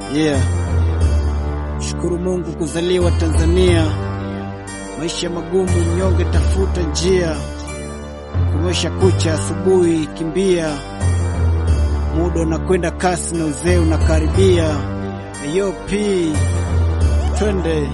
Yeah. Shukuru Mungu kuzaliwa Tanzania. Maisha magumu, mnyonge tafuta njia. Kumesha kucha, asubuhi kimbia. Muda unakwenda kasi na uzee unakaribia. Ayo P. Twende.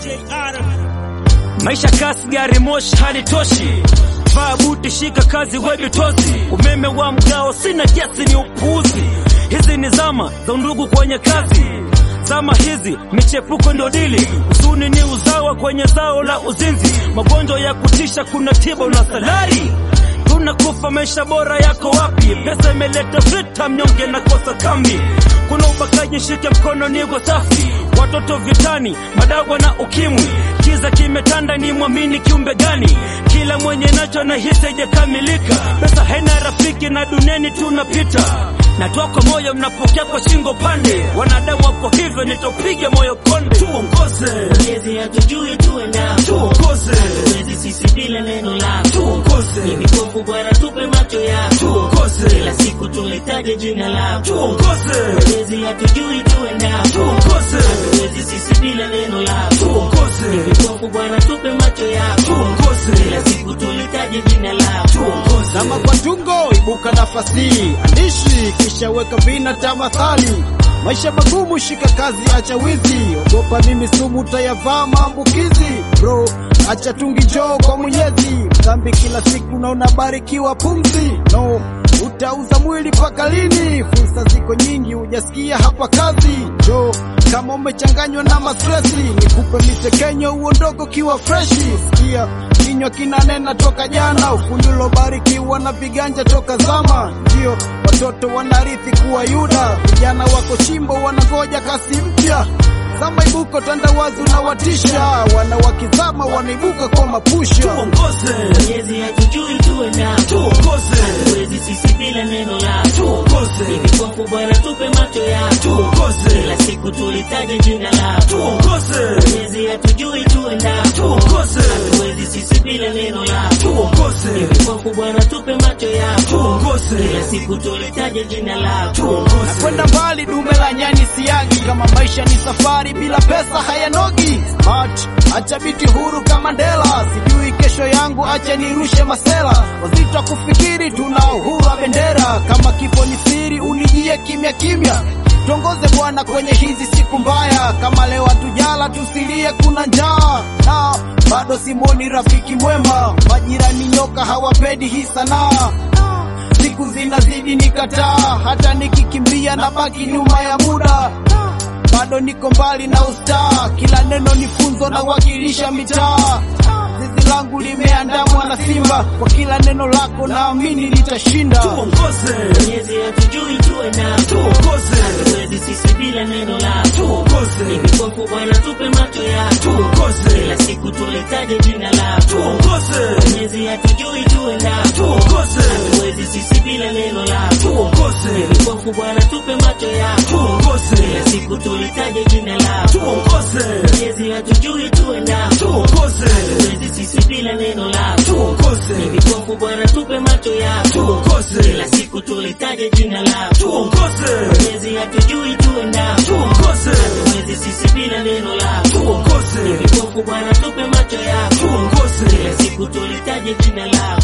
Maisha kasi, gari moshi halitoshi. Vaa buti, shika kazi, wewe tosi. Umeme wa mgao, sina kiasi, ni upuuzi. Hizi ni zama za undugu kwenye kazi. Zama hizi michepuko ndio dili, usuni ni uzawa kwenye zao la uzinzi. Magonjwa ya kutisha, kuna tiba na salari tunakufa maisha bora yako wapi? Pesa imeleta vita, mnyonge na kosa kambi. Kuna ubakaji, shike mkono, nigo safi. Watoto vitani, madawa na ukimwi. Kiza kimetanda, ni mwamini kiumbe gani? Kila mwenye nacho na hisi haijakamilika. Pesa haina rafiki na duniani tunapita. Natoa kwa moyo, mnapokea kwa shingo pande. Wanadamu wako hivyo, nitopiga moyo konde. Tuongoze, Mwenyezi hatujui tuenda tuongoze, Hatuwezi sisi bila neno lako tuongoze, Ni vipofu Bwana tupe macho yako tuongoze, Kila siku tulitaje jina lako tuongoze, Mwenyezi hatujui tuenda tuongoze, Hatuwezi sisi bila neno lako Ni tuongoze, vipofu Bwana tupe macho yako tuongoze, Kila siku tulitaje jina lako tuongoze. Zama kwa tungo, ibuka nafasi, andishi kisha weka vina tamathali. Maisha magumu, shika kazi, acha wizi, ogopa mimi sumu tayavaa maambukizi. Bro, acha tungi, njoo kwa Mwenyezi, dhambi kila siku na unabarikiwa pumzi. No, utauza mwili paka lini? Fursa ziko nyingi, hujasikia hapa kazi. Njoo kama umechanganywa na mastresi, nikupe misekenyo uondoko kiwa freshi. Sikia kinywa kinanena toka jana, ufundi ulobarikiwa na viganja toka zama. Ndio watoto wanarithi kuwa Yuda, vijana wako chimbo wanangoja kasi mpya. Zama ibuko tandawazi unawatisha, wanawakizama wanaibuka kwa mapusha. Tuongoze, Mwenyezi hatujui tuenda tuongoze, Hatuwezi sisi bila neno lako Ni tuongoze, vipofu Bwana tupe macho yako tuongoze, Kila siku tulitaje jina lako tuongoze, Mwenyezi hatujui tuenda tuongoze, Hatuwezi sisi bila neno lako tuongoze, Vipofu Bwana tupe macho yako tuongoze, Kila siku tulitaje jina lako tuongoze, kwenda mbali, dume la nyani siagi. Kama maisha ni safari, bila pesa hayanogi. Smart, acha biti huru kama Mandela, sijui kesho yangu, acha nirushe masela. Wazito kufikiri, tuna uhuru wa bendera. Kama kifo ni siri, unijie kimya kimya. Tuongoze Bwana kwenye hizi siku mbaya, kama leo hatujala tusilie, kuna njaa na bado simoni rafiki mwema. Majirani nyoka hawapendi hii sanaa siku zinazidi nikataa, hata nikikimbia na baki nyuma ya muda, bado niko mbali na ustaa. Kila neno ni funzo na wakilisha mitaa. Zizi langu limeandamwa na simba, kwa kila neno lako naamini litashinda. tuongoze, Mwenyezi hatujui tuenda tuongoze, Hatuwezi sisi bila neno lako Ni tuongoze, vipofu Bwana tupe macho yako tuongoze, Kila siku tulitaje jina lako tuongoze, Mwenyezi hatujui tuenda tuongoze, Hatuwezi sisi bila neno lako tuongoze, Vipofu Bwana tupe macho yako tuongoze, Kila siku tulitaje jina lako tuongoze, Mwenyezi hatujui tuenda tuongoze, Hatuwezi sisi bila neno lako tuongoze, Vipofu Bwana tupe macho yako tuongoze, Kila siku tulitaje jina lako tuongoze, Mwenyezi hatujui tuenda tuongoze, Hatuwezi sisi bila neno lako tuongoze, Vipofu Bwana tupe macho yako tuongoze, Kila siku tulitaje jina lako